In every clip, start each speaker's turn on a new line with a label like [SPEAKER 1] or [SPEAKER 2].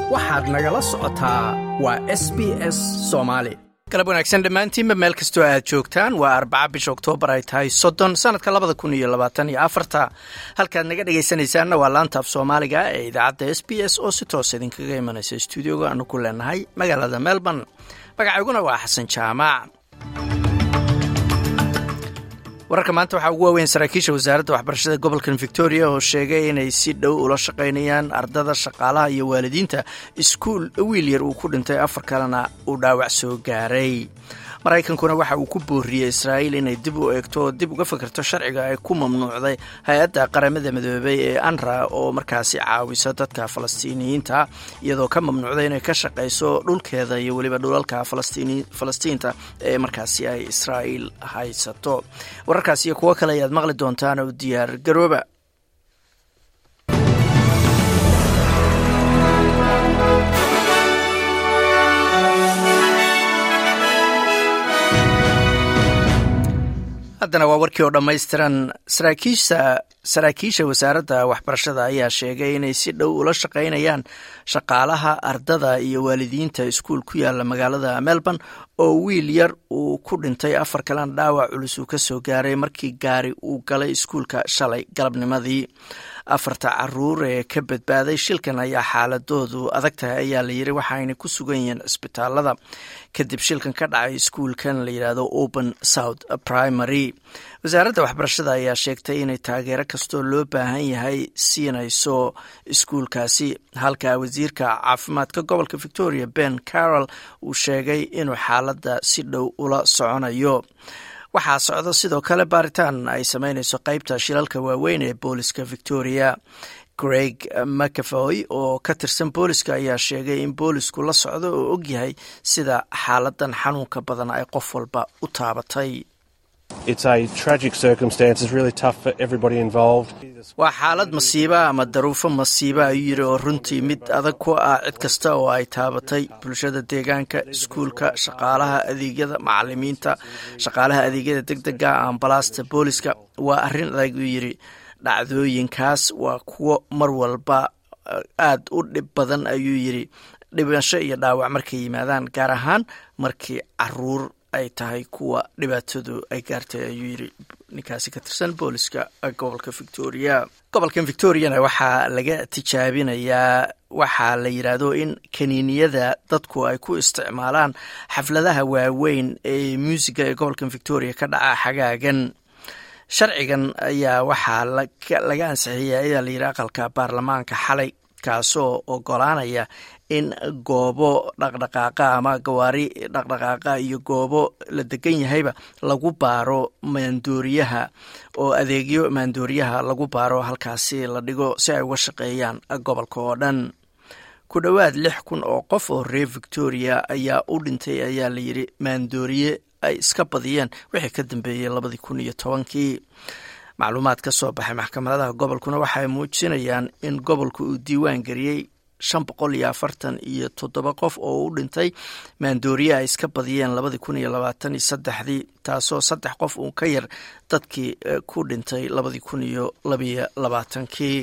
[SPEAKER 1] waxaad nagala socotaa waa s b s soomaali galab wanaagsan dhammaantiinba meel kastoo aad joogtaan waa arbaca bisha oktoobar ay tahay soddon sanadka labada kun iyo labaatan iyo afarta halkaad naga dhegaysanaysaanna waa laanta af soomaaliga ee idaacadda s b s oo si toos idinkaga imanaysa stuudioga aanu ku leenahay magaalada melbourne magacayguna waa xasan jaamac wararka maanta waxaa ugu waaweyn saraakiisha wasaaradda waxbarashada gobolkan victoria oo sheegay inay si dhow ula shaqaynayaan ardada shaqaalaha iyo waalidiinta iskuul wiil yar uu ku dhintay afar kalena uu dhaawac soo gaaray maraykankuna waxa uu ku booriyey israa'iil inay dib u eegto oo dib uga fikirto sharciga ay ku mamnuucday hay-adda qaramada midoobay ee anra oo markaasi caawisa dadka falastiiniyiinta iyadoo ka mamnuucday inay ka shaqayso dhulkeeda iyo weliba dhulalka falastiinta ee markaasi ay israa'iil haysato wararkaas iyo kuwo kale ayaad maqli doontaan oo diyaar garooba haddana waa warkii oo dhammaystiran saraakiisha saraakiisha wasaaradda waxbarashada ayaa sheegay inay si dhow ula shaqaynayaan shaqaalaha ardada iyo waalidiinta iskuul ku yaala magaalada melbourne oo wiil yar uu ku dhintay afar kalena dhaawac culus uu ka soo gaaray markii gaari uu galay iskuulka shalay galabnimadii afarta caruur ee ka badbaaday shilkan ayaa xaaladoodu adag tahay ayaa la yiri waxaayna ku sugan yihiin cisbitaalada kadib shilkan ka dhacay iskuulkan la yidhaahdo open south primary wasaaradda waxbarashada ayaa sheegtay inay taageero kastoo loo baahan yahay siinayso iskuulkaasi halka wasiirka caafimaadka gobolka victoria ben carroll uu sheegay inuu xaaladda si dhow ula soconayo waxaa socda sidoo kale baaritaan ay sameynayso qeybta shilalka waaweyn ee booliska victoria greg mcafoy oo ka tirsan booliska ayaa sheegay in boolisku la socdo oo ogyahay sida xaaladan xanuunka badan ay qof walba u taabatay waa xaalad masiiba ama daruufo masiiba ayuu yiri oo runtii mid adag ku ah cid kasta oo ay taabatay bulshada deegaanka iskuulka shaqaalaha adeegyada macalimiinta shaqaalaha adeegyada deg dega ambalaasta booliska waa arrin adag uu yiri dhacdooyinkaas waa kuwo mar walba aad u dhib badan ayuu yiri dhibasho iyo dhaawac markay yimaadaan gaar ahaan markii caruur ay tahay kuwa dhibaatadu ay gaartay ayuu yiri ninkaasi ka tirsan booliska gobolka victoria gobolkan victoriana waxaa laga tijaabinayaa waxaa la yidhaahdo in kaniiniyada dadku ay ku isticmaalaan xafladaha waaweyn ee muusiga ee gobolkan victoria ka dhaca xagaagan sharcigan ayaa waxaa laga ansixiyay ayaa la yidhi aqalka baarlamaanka xalay kaasoo ogolaanaya in goobo dhaqdhaqaaqa ama gawaari dhaqdhaqaaqa iyo goobo la degan yahayba lagu baaro maandooriyaha oo adeegyo maandooriyaha lagu baaro halkaasi la dhigo si ay uga shaqeeyaan gobolka oo dhan ku dhowaad lix kun oo qof oo reer victoria ayaa u dhintay ayaa la yidhi maandooriye ay iska badiyeen wixii ka dambeeyey labadii kun iyo tobankii macluumaad ka soo baxay maxkamadaha gobolkuna waxay muujinayaan in gobolku uu diiwaan geliyey shan boqol iyo afartan iyo toddoba qof oo u dhintay maandooriye ay iska badiyeen labadii kun iyo labaatan iyo saddexdii taasoo saddex qof uun ka yar dadkii ku dhintay labadii kun iyo labiyo labaatankii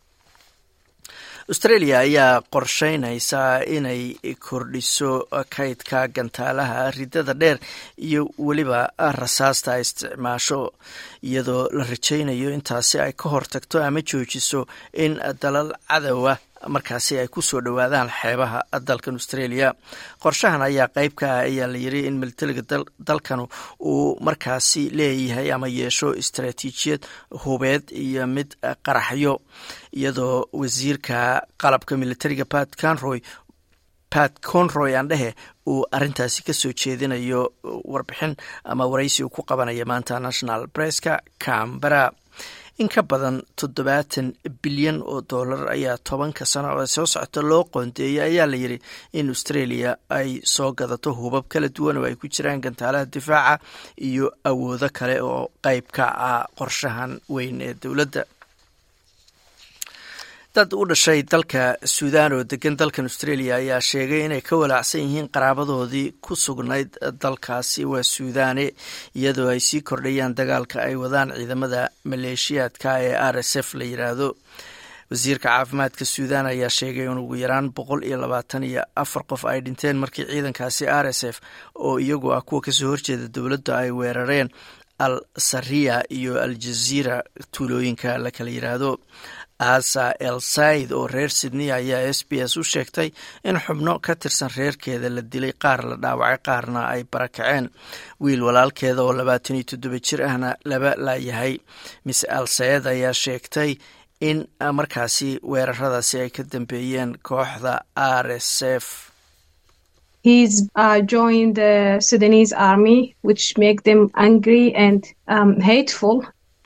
[SPEAKER 1] australia ayaa qorsheynaysaa inay kordhiso kaydka gantaalaha ridada dheer iyo weliba rasaasta ay isticmaasho iyadoo la rajaynayo intaasi ay ka hortagto ama joojiso in dalal cadowa markaasi ay ku soo dhowaadaan xeebaha dalkan australia qorshahan ayaa qeyb ka ah ayaa la yiri in militariga dalkanu uu markaasi leeyahay ama yeesho istaraatiijiyad hubeed iyo mid qaraxyo iyadoo wasiirka qalabka militariga pat conroy pat conroy aan dhehe uu arintaasi ka soo jeedinayo warbixin ama waraysi uu ku qabanaya maanta national presska cambera in ka badan toddobaatan bilyan oo dollar ayaa tobanka sano oo soo socota loo qoondeeyay ayaa la yidhi in australia ay soo gadato hubab kala duwan oo ay ku jiraan gantaalaha difaaca iyo awoodo kale oo qeyb ka ah qorshahan weyn ee dowladda dad u dhashay dalka suudaan oo degan dalkan australia ayaa sheegay inay ka walaacsan yihiin qaraabadoodii ku sugnayd dalkaasi waa suudaane iyadoo ay sii kordhayaan dagaalka ay wadaan ciidamada maleeshiyaadka ee r s f la yiraahdo wasiirka caafimaadka suudan ayaa sheegay in ugu yaraan boqol iyo labaatan iyo afar qof ay dhinteen markii ciidankaasi r s f oo iyagu ah kuwa kasoo horjeeda dowladda ay weerareen al sariya iyo al jaziira tuulooyinka la kala yiraahdo asa el said oo reer sydney ayaa s b s u sheegtay in xubno ka tirsan reerkeeda la dilay qaar la dhaawacay qaarna ay barakaceen wiil walaalkeeda oo labaatan iyo toddoba jir ahna laba laayahay miss al sayed ayaa sheegtay in markaasi weeraradaasi ay ka dambeeyeen kooxda r s f
[SPEAKER 2] He's uh, joined the Sudanese army, which make them angry and um, hateful.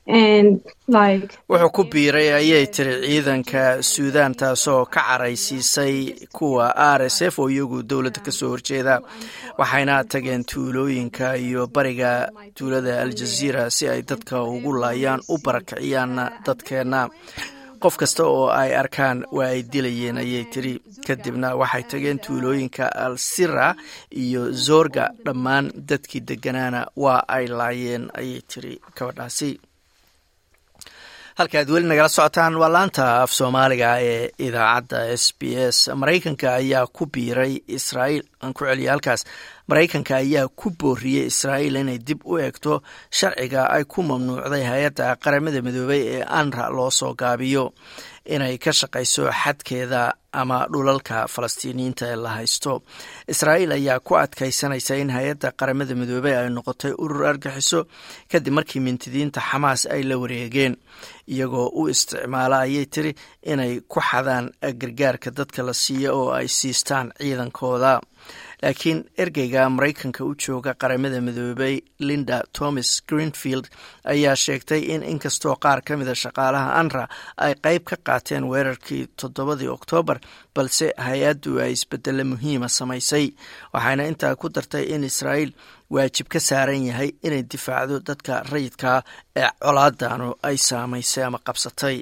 [SPEAKER 1] wuxuu ku biiray ayay tiri ciidanka suudan taasoo ka caraysiisay kuwa r s f oo iyagu dowladda kasoo horjeeda waxayna tageen tuulooyinka iyo bariga tuulada aljaziira si ay dadka ugu laayaan u barakiciyaanna dadkeenna qof kasta oo ay arkaan waa ay dilayeen ayay tiri kadibna waxay tageen tuulooyinka al sira iyo zorga dhammaan dadkii deganaana waa ay laayeen ayay tiri gabadhaasi halka aad weli nagala socotaan waa laanta af soomaaliga ee idaacadda s b s maraykanka ayaa ku biiray israa'iil aan ku celiya halkaas maraykanka ayaa ku booriyey israa'iil inay dib u eegto sharciga ay ku mamnuucday hay-adda qaramada midoobay ee anra loo soo gaabiyo inay ka shaqayso xadkeeda ama dhulalka falastiiniyiinta ee la haysto israa'iil ayaa ku adkaysanaysa in hay-adda qaramada midoobey ay noqotay urur argaxiso kadib markii mintidiinta xamaas ay la wareegeen iyagoo u isticmaala ayay tiri inay ku xadaan gargaarka dadka la siiya oo ay siistaan ciidankooda laakiin ergeyga maraykanka u jooga qaramada midoobey linda thomas greenfield ayaa sheegtay in inkastoo qaar ka mida shaqaalaha anra ay qeyb ka qaateen weerarkii toddobadii oktoobar balse hay-addu ay isbedelo muhiima samaysay waxayna intaa ku dartay in israa'iil waajib ka saaran yahay inay difaacdo dadka rayidkaa ee colaadanu ay saamaysay ama qabsatay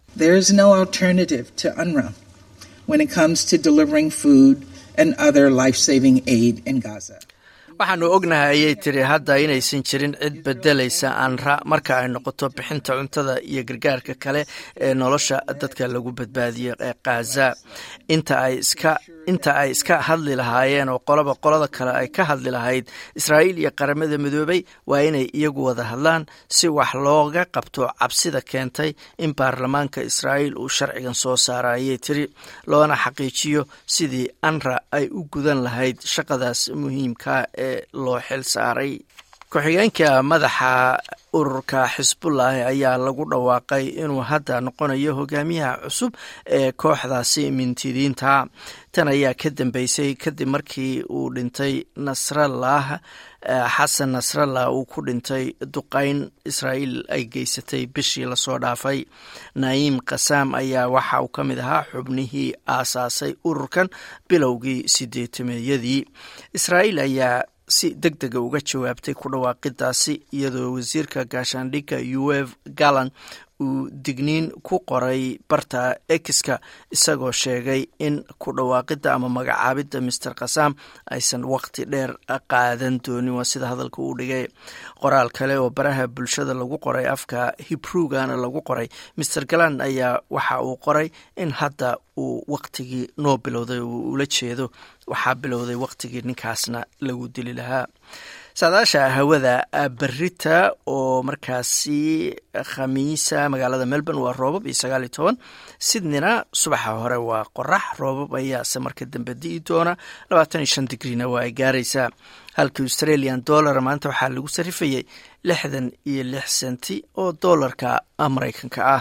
[SPEAKER 1] waxaanu ognahay ayay tiri hadda inaysan jirin cid bedelaysa anra marka ay noqoto bixinta cuntada iyo gargaarka kale ee nolosha dadka lagu badbaadiyo ee khaza inta ay iska inta ay iska hadli lahaayeen oo qoloba qolada kale ay ka hadli lahayd israa'iil iyo qaramada midoobey waa inay iyagu wada hadlaan si wax looga qabto cabsida keentay in baarlamaanka israa'iil uu sharcigan soo saara ayay tiri loona xaqiijiyo sidii anra ay u gudan lahayd shaqadaas muhiimka ee loo xil saaray ku-xigeenka madaxa ururka xisbullahi ayaa lagu dhawaaqay inuu hadda noqonayo hogaamiyaha cusub ee kooxdaasi mintidiinta tan ayaa ka dambeysay kadib markii uu dhintay nasrallah xasan nasrallah uu ku dhintay duqeyn israa'iil ay geysatay bishii lasoo dhaafay nayiim kasaam ayaa waxa uu ka mid ahaa xubnihii aasaasay ururkan bilowgii sideetameeyadii israa'iil ayaa si deg dega uga jawaabtay ku dhawaaqidaasi iyadoo wasiirka gaashaandhigga uev gallan uu digniin ku qoray barta ekiska isagoo sheegay in ku dhawaaqidda ama magacaabidda master khasam aysan waqti dheer qaadan doonin waa sida hadalka uu dhigay qoraal kale oo baraha bulshada lagu qoray afka hibrugana lagu qoray master galan ayaa waxa uu qoray in hadda uu waqtigii noo bilowday uu ula jeedo waxaa bilowday waqtigii ninkaasna lagu dili lahaa saadaasha hawada berita oo markaasi khamiisa magaalada melbourne waa roobab iyo sagaal iyo toban sydneyna subaxa hore waa qorax roobab ayaase marka dambe di'i doona labaatan iyo shan digrina waa ay gaaraysaa halka australian dollar maanta waxaa lagu sarifayay lixdan iyo lix senti oo doolarka maraykanka ah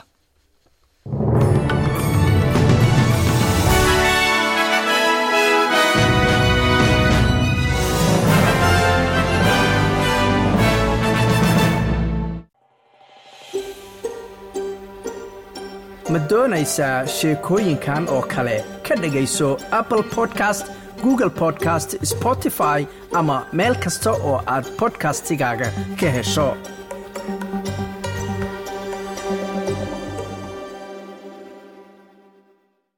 [SPEAKER 1] ma doonaysaa sheekooyinkan oo kale ka dhegayso apple podcast google podcast spotify ama meel kasta oo aad bodkastigaaga ka hesho